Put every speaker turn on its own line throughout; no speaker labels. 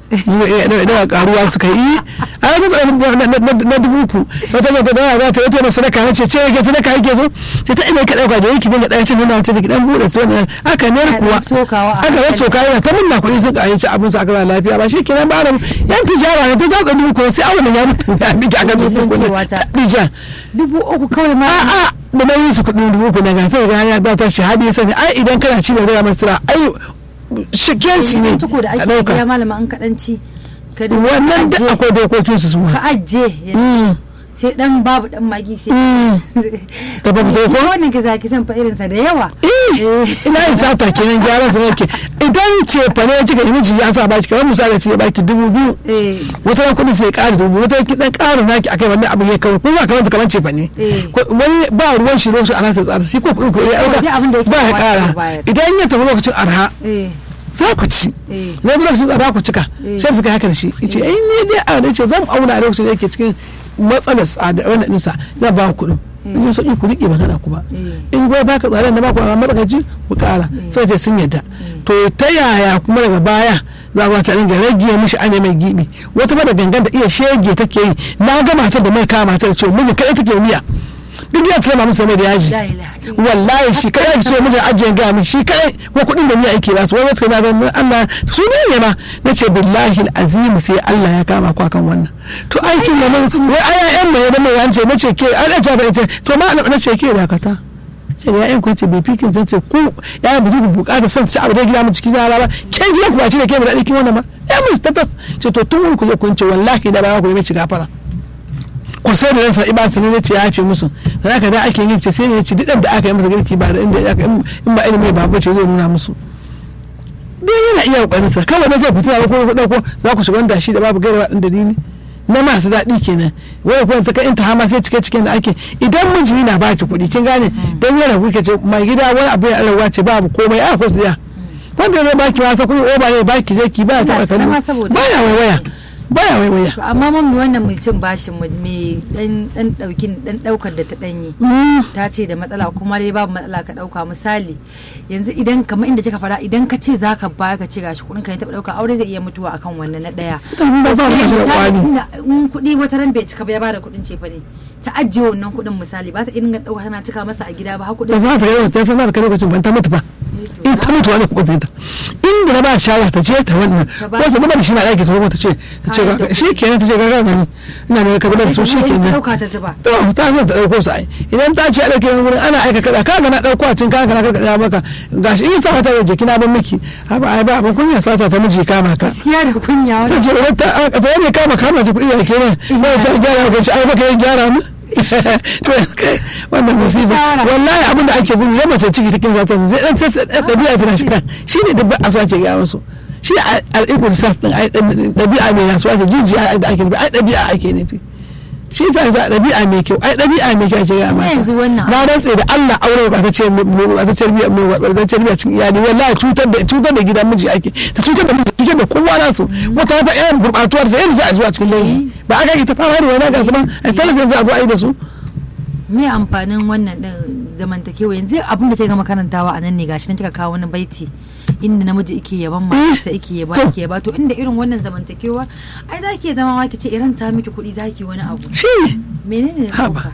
da karuwa suka yi a yanzu na dubu ku wata ga da za ta yi ta sadaka na ce ce yake sadaka yake so sai ta ina ka dauka da yake dinga dan cin nuna ta dan bude su wannan aka ne kuwa aka yi soka yana ta munna kuɗi sun ka yi abin su aka ba lafiya ba shi kenan ba da yan tijara ne ta zatsa dubu ku sai awon ya mutu ya miki aka dubu ku ne ta
dubu uku kawai ma
a'a da na yi su kuɗin dubu ku na gasa ga ya ta shahadi ya sani ai idan kana ci da rura masu ai shikenci ne
tuko da ake ya malama an kaɗanci
wannan da akwai dokokin su su
ka ajiye sai dan babu dan magi sai
ta babu ko
wannan ka zaki san fa irin sa da yawa
ina yin sata kenan gyaran sa yake idan ce fa ne kika yi miji ya sa baki kamar misali sai baki dubu biyu wata ran kudin sai ƙara dubu wata ki dan ƙara naki akai wannan abin ya kawo ko ba kamar kamar ce fa ne wani ba ruwan shi ruwan shi a nasa tsara shi ko kudin ko ya ba ya ƙara idan ya tafi lokacin arha za ku ci na bi lokacin tsada ku cika sai fi haka da shi yace ai ne dai a ne ce zan auna a lokacin da yake cikin matsalar tsada wannan ɗinsa zan ba ku kuɗin in yi sauƙi ku riƙe ba tana ku ba in goyi baka tsadan da ba ku a matsakaici ku ƙara sai ce sun yadda to ta yaya kuma daga baya za ku ta dinga rage mishi ane mai gibi wata ba da gangan da iya shege take yi na ga matar da mai kama matar ce mijin kai take miya duk ya tsama musu mai da yaji wallahi shi kai yake so mijin ajiye ga mi shi kai ko kudin da ni ake ba su wai wata na ga Allah su ne ne ma nace billahi alazim sai Allah ya kama ku akan wannan to aikin da mun wai aya yan mai da mai wance nace ke an ta ba ce to ma nace ke dakata ce ya yan kwace bai fikin zance ko ya ba zai bukata son ci abu da gida mu cikin yara ba ke gida ku ba ci da ke mu da dikin wannan ba ya mun status ce to tun ku zo kun ce wallahi da ba ku yi ci gafara ku sai da ransa ibansa ne zai ce ya fi musu da haka da ake yin ce sai ne ya ce duk da aka yi masa girki ba da inda ya in ba ilimi ba bace zai nuna musu dai yana iya kokarin sa kawai na zai fita ko ku dauko za ku shiga da shi da babu gairawa din dalili na masu daɗi kenan wai kuma saka in ta hama sai cike cikin da ake idan miji na baki kuɗi kin gane dan yana kuke ce mai gida wani abu ya alawa ce babu komai a ko siya wanda zai baki wasa kuɗi oba ne baki je ki ba ta kallo baya waiwaya baya waiwaya
amma mami wannan mai cin bashin mai dan dan daukin dan daukar da ta danyi ta ce da matsala kuma dai babu matsala ka dauka misali yanzu idan kamar inda kika fara idan ka ce zaka baya ka ce gashi kudin ka ya taba dauka aure zai iya mutuwa akan wannan na daya in kudi wata ran bai cika ba ya bada kudin ce fa ne ta ajiye wannan kudin misali ba ta irin dauka tana cika masa a gida ba ha kudin
ta za ta yi ta sanar ka lokacin ban ta mutu ba in ta mutu wani kuɗin ta inda na ba shawara ta je ta wannan wasu ba da shi na ɗaki sau ta ce ta ce shi kenan ta ce ga gani ina ne ka gudanar da su shi kenan
dauka ta zuba
to ta san ta dauko su ai idan ta ce a dauke wani wurin ana aika kada ka ga na dauko a cin ka ga na karkada maka gashi in sa ta jiki na ban miki haba ai ba ban kunya sata ta miji kama ka
gaskiya da kunya
ta
wani
ce wata ta ne kama kama ji kuɗi da kenan ba ta gyara ka ce ai baka yin gyara mu to wannan musiba wallahi abin da ake gudu yamma sai ciki cikin zata zai dan sai dabi'a tana shiga shine da a so ake ga musu shi al'ibul sas din ai dabi'a mai nasu ake jijiya da ake nufi ai dabi'a ake nufi shi yasa za dabi'a mai kyau ai dabi'a mai kyau ake ga mata
yanzu wannan
na rantse da Allah aure ba ta ce ba ta tarbiya mu ba ta tarbiya cikin iyali wallahi cutar da cutar da gidan miji ake ta cutar da miji cutar da kowa nasu wata ta yan gurbatuwar sa yanzu a zuwa cikin layi ba aka yi ta fama da wani ga zaman ai talaka yanzu a zo a yi da su
me amfanin wannan din zamantakewa yanzu abin da ta gama karantawa a nan ne gashi nan kika kawo wani baiti inda namiji yake yaban matarsa yake yaba yake yaba to inda irin wannan zamantakewa ai za ki zama ma ki ce iran ta miki kuɗi za ki wani abu
shi ne
menene ne
Haba.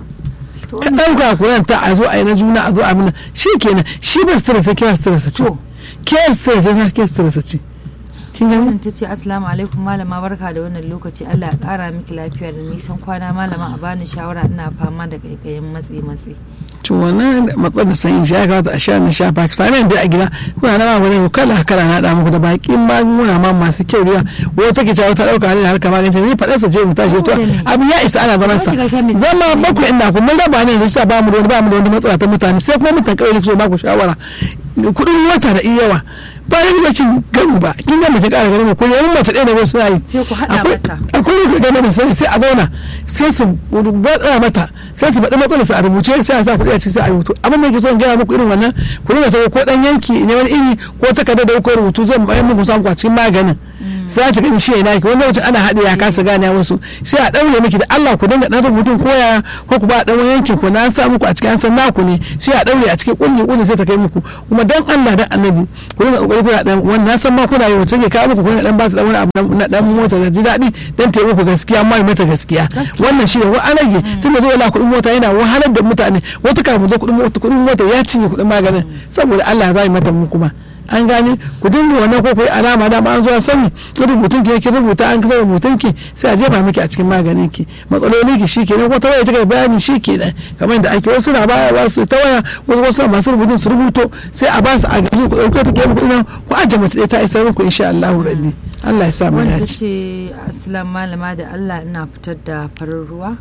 to
ka ɗauka kuran ta a zo a yi na juna a zo a mina shi kenan shi ba stress ke ba stress ce
To.
ke stress ne ke stress ce kin gani
wannan ta ce assalamu alaikum malama barka da wannan lokaci Allah ya kara miki lafiya da nisan kwana malama a bani shawara ina fama da kaikayin matsi matsi
to wannan matsalar sanyin shi ya kamata a sha na sha ba sami da a gida kuna na magani ko kala kala na da muku da bakin magunguna ma masu kyau riya wata take cewa ta dauka ne harka magani ni fadar sa je mu tashi to abu ya isa ana zaman sa zama bakwai inda ku mun raba ne da shi ba mu da wani ba mu da wani matsala ta mutane sai kuma mutan kawai ne so ba ku shawara kudin wata da iyawa bayan da kin gamu ba kin ga mace ƙara ganin ko yayin mace ɗaya da wasu na yi
Sai ku haɗa
Akwai-
mata.
akwai ne game da sai sai a zauna sai su bada mata sai su faɗi matsalar su a rubuce sai a sa kuɗi a ciki sai a rubutu abin da yake so in gaya muku irin wannan ku dinga sako ko dan yanki ne wani iri ko takarda da kuka rubutu zan bayar muku samu a cikin maganin za ta gani shi ya naki wani lokacin ana haɗe ya kasa gane wasu sai a ɗaure miki da Allah ku dinga ɗan rubutun koya ko ku ba ɗan wani yankin ku na sa muku a cikin an san naku ne sai a ɗaure a cikin ƙulli ƙulli sai ta kai muku kuma dan Allah dan annabi ku dinga ƙoƙari kuna ɗan wani na san ma kuna yi wacce ke kawo muku kuna ɗan ba su ɗan wani abu na ɗan mota da ji daɗi dan ta muku gaskiya ma mata gaskiya wannan shi ne wa an rage tun da zuwa la kuɗin mota yana wahalar da mutane wata kafin zo kuɗin mota kuɗin mota ya cinye kuɗin maganin saboda Allah za yi mata mu kuma an gane ku dinga wannan ko kai alama da an zuwa sani rubutun ki yake rubuta an kasa rubutun ki sai a jefa miki a cikin maganin ki matsalolin ki shi kenan wata waya take bayani shi kenan kamar da ake wasu na baya ba su ta waya wasu wasu masu rubutun su rubuto sai a ba su a gani ku dauke ta ke muku ina ku aje mace ɗaya ta isa muku insha Allah rabbi Allah ya sa mu
wanda
dace
ce assalamu malama da Allah ina fitar da farin ruwa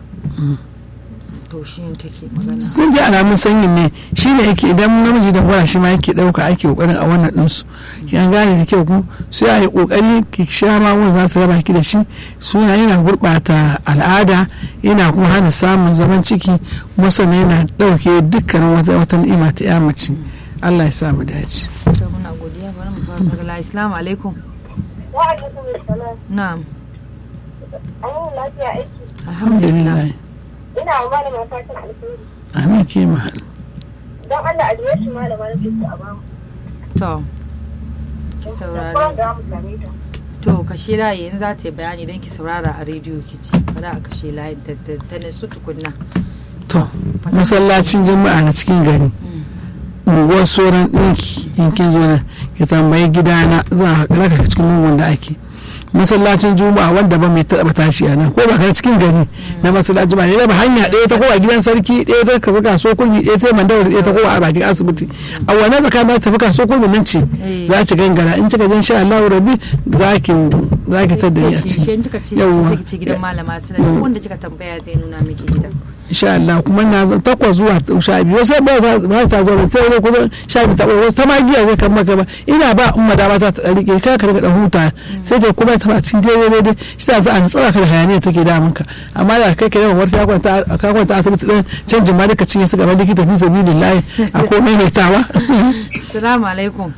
to shi ne take magana
sun ji alamun sanyin ne shi ne yake idan namiji da gwara shi ma yake dauka ake kokarin a wannan ɗinsu yan gane da kyau ku sai a yi kokari ki sha magun za su raba ki da shi suna yana gurɓata al'ada yana kuma hana samun zaman ciki kuma sannan yana ɗauke dukkanin wata wata ni'ima ta ya mace Allah ya sa mu dace
to muna godiya bari mu fara daga assalamu alaikum
Wa alaikum salam.
na'am
An yi lafiya aiki.
alhamdulillah
Ina wa malama fatan alheri.
amin ke mahal
Don Allah a jiye shi malama na fito a bamu.
to ki
Kuma
saurari
da mu same ta.
to kashe layi in za ta yi bayani don ki saurara a rediyo ki ci bari a kashe layi da da- ta nasu tukunna
to masallacin jama'a na cikin gari unguwar sauran ɗinki in kin zo nan ki tambayi gidana za a raka cikin lungun da ake masallacin juma'a wanda ba mai taɓa tashi a nan ko ba kana cikin gari na masallacin juma'a ne ba hanya ɗaya ta kowa gidan sarki ɗaya ta kafa kaso kulmi ɗaya ta mandawar ɗaya ta kowa a bakin asibiti a wannan tsakanin ta tafi kaso kulmi nan ce za ki gangara in kika jan sha Allah rabi za ki za ki tada ni a
shi
ciki
shi kika ce
Yawwa.
sai ki ce gidan malama suna duk wanda kika tambaya zai nuna miki gidan
insha Allah kuma na takwas zuwa sha biyu sai ba za ba ta zo ba sai ko kuma sha biyu ta ɓoye ta magiya zai kan maka ba ina ba umma da mata ta rike ka ka rika da huta sai ta kuma ta ba cikin daidai daidai shi ta za a tsara ka da hayaniya take damun ka amma da kai ka yawan wata kwanta ka kwanta asibiti din canjin ma duka cinye su gaban likita fi sabilillahi a komai mai tawa
Salamu alaikum.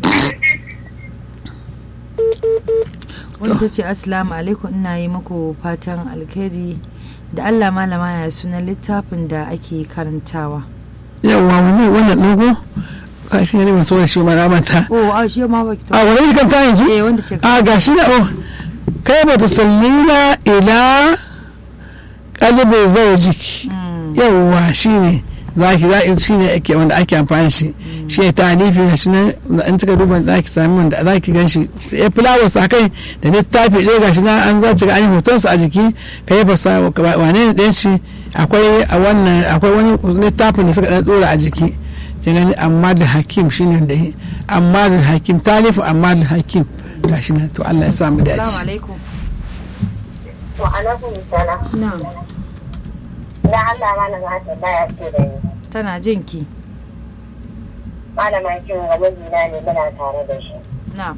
Wani ta ce Assalamu alaikum ina yi muku fatan alkhairi da Allah malama ya sunan littafin da ake karantawa.
yawa wani wannan dogo ka shi ne masu wani shi ma na mata
Oh, a shi ma ba ki
a wani kan ta yanzu
Eh, wanda ce
a gashi na oh kai ba tusallina ila kalibin zaujik
Mm,
yawwa shine zaki za shi ne ake wanda ake amfani shi shi ne talifi na shi ne in kika duba za ki sami wanda za ki gan shi ya fulawar sa kai da littafi ɗaya ga shi na an za ki ga an yi hotonsa a jiki ka yi fasa wane ne ɗayan shi akwai a wannan akwai wani littafin da suka ɗan ɗora a jiki kin gani amma da hakim shine da yi amma da hakim talifin amma da hakim ga shi nan to Allah ya samu
Assalamu
dace
alaikum.
Wa alaikum salam.
Na,
Na Allah malama ta baya ce da ni.
tana jin ki.
Malama kin ga mijina ne muna tare da shi.
Na,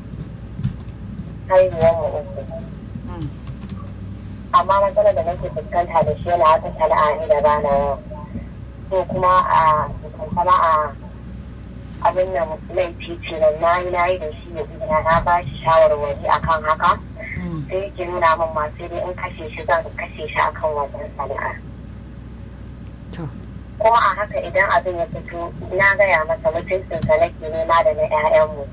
Haihuwar mu uku.
mm,
Amma matsalar da nake fuskanta da shi yana wata sana'a ni da bana yau. To kuma a kuma a abin nan laifi ce nan na yi na yi da shi ya gida na ba shi shawarwari akan haka.
mm,
sai yake nuna min ma sai dai in kashe shi zan kashe shi akan wannan sana'a
to,
kuma a haka idan abin ya fito na gaya masa mutuncinsa nake nema da na 'ya'yanmu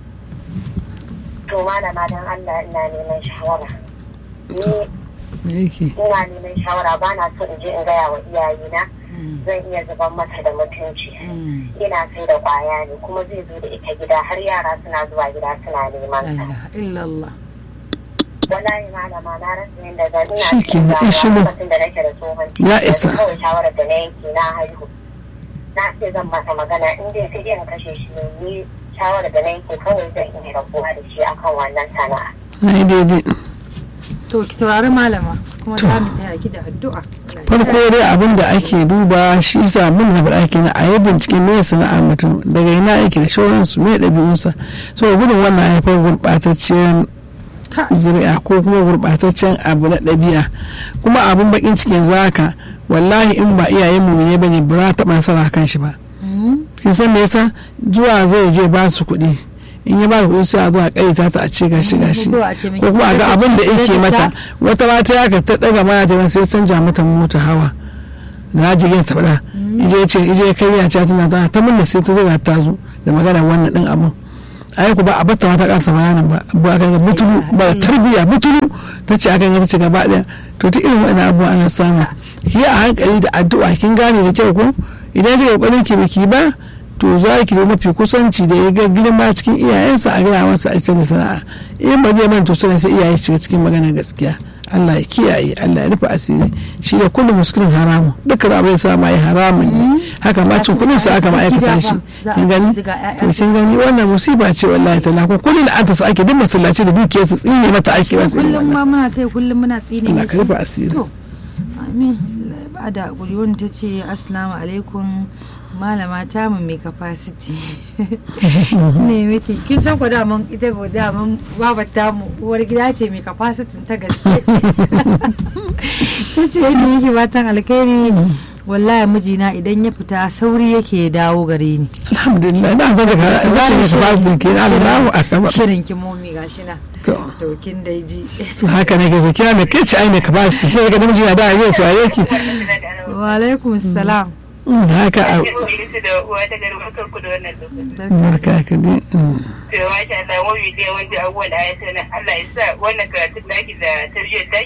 to malama don Allah ina neman shawara ni
me yake
ina neman shawara ba na so in je in gaya wa iyayena
mm,
zan iya zuban masa da mutunci
mm.
ina sai da kwaya ne kuma zai zo da ita gida har yara suna zuwa gida suna neman
La
sa
ilaha illallah.
wallahi malama na rasa yadda zan ina
Shi ke
cikin
nan, in shiru.
damuwa lokacin da nake da tsohon ciki
Ya
yanzu
isa.
kawai shawarar da na yanke na haihu na ce zan masa magana in dai sai dai in kashe shi ne ni shawarar da na yanke kawai zan iya rabuwa da shi akan wannan sana'a
na yi daidai
To, ki saurari malama kuma
To.
za mu taya ki da addu'a.
farko dai abin da ake duba shi sa mun da faɗa kenan a yi bincike me sana'ar mutum daga ina yake da shauransu me ɗabi'unsa so gudun wannan haifar gurɓatacciyar
Ka-
zuri'a ko kuma gurɓataccen abu na ɗabi'a kuma abin bakin cikin zaka wallahi in ba iyayen mu ne bane ba za ta taɓa nasara kan shi ba
Mm,
kin san me yasa zuwa zai je ba su kuɗi in ya ba kuɗi sai a zo a ƙarita ta a ce gashi gashi
Ko a ce miki
ko kuma a ga
ita
abin da
ce
yake
ta
mata
sha.
wata mata ya ka ta daga mana ta sai canja mata mota hawa na jirgin sabada ije ce ije kai ya ce tana ta ta mun sai ta zo ta zo da magana wannan din abun ai ku ba a batta mata karsa bayanan ba ba ka ga butulu ba tarbiya butulu ta ce akan ta ce gaba daya to ta irin wannan abu ana samu ki a hankali da addu'a kin gane da kyau ko idan kika kokarin ki biki ba to za ki da mafi kusanci da ya ga girma cikin iyayensa a gaya masa a cikin sana'a in ba zai manta suna sai iyaye shiga cikin maganar gaskiya Allah ya kiyaye Allah ya rufe asiri shi da kullum muskilin haramun dukkan abin sa ma yi haramun ne haka ma cin kudin sa aka ma'aikata shi kin gani to kin gani wannan musiba ce wallahi ta ko kullum da anta sa ake duk masallaci da dukiyar su tsine mata ake ba su
kullum ma muna tai kullum muna tsine
Allah ka rufe asiri
to amin ba da guri wani ta ce assalamu alaikum malama ta mu mai capacity ne miki kin san ko daman ita ko daman baba ta mu uwar gida ce mai capacity ta gaske ta ce ni yake batan alkhairi wallahi mijina idan ya fita sauri yake dawo gare ni
alhamdulillah na zan daga zace ne ba zan ke Allahu akbar
shirin ki momi gashi na
to
to kin dai ji
to haka nake so kira me kace ai me ka ba shi sai ga namiji na da yayi so yake
wa alaikum salam
haka a
da uwa ta garba ku da wannan lokacin.
barka ka dai
To masha Allah mu bi dai wanda abubuwan da ya sanar Allah ya sa wannan karatun da ake da tarbiyyar da